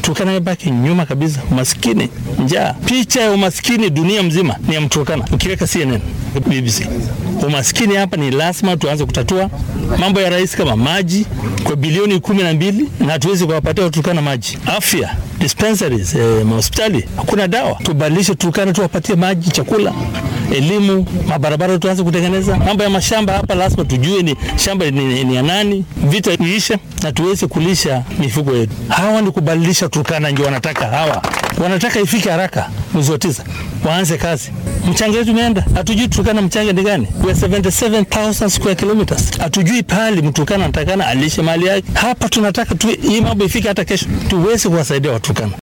Turkana imebaki nyuma kabisa, umaskini, njaa. Picha ya umaskini dunia mzima ni ya Mturkana, ukiweka CNN, BBC. Umaskini hapa ni lazima tuanze kutatua. Mambo ya rais kama maji kwa bilioni kumi na mbili na hatuwezi kuwapatia Waturkana maji. Afya, dispensaries, eh, mahospitali, hakuna dawa. Tubadilishe Turkana, tuwapatie maji, chakula, elimu, mabarabara tuanze kutengeneza. Mambo ya mashamba hapa lazima tujue ni shamba ni, ni ya nani, vita iishe na tuweze kulisha mifugo yetu. Hawa ni kubadilisha Turkana, ndio wanataka hawa, wanataka ifike haraka mwezi wa tisa waanze kazi. Mchanga wetu umeenda, hatujui Turkana mchanga ni gani. We are 77,000 square kilometers, hatujui pahali Mturkana anatakana alishe mali yake. Hapa tunataka tu, hii mambo ifike hata kesho, tuweze kuwasaidia Waturkana.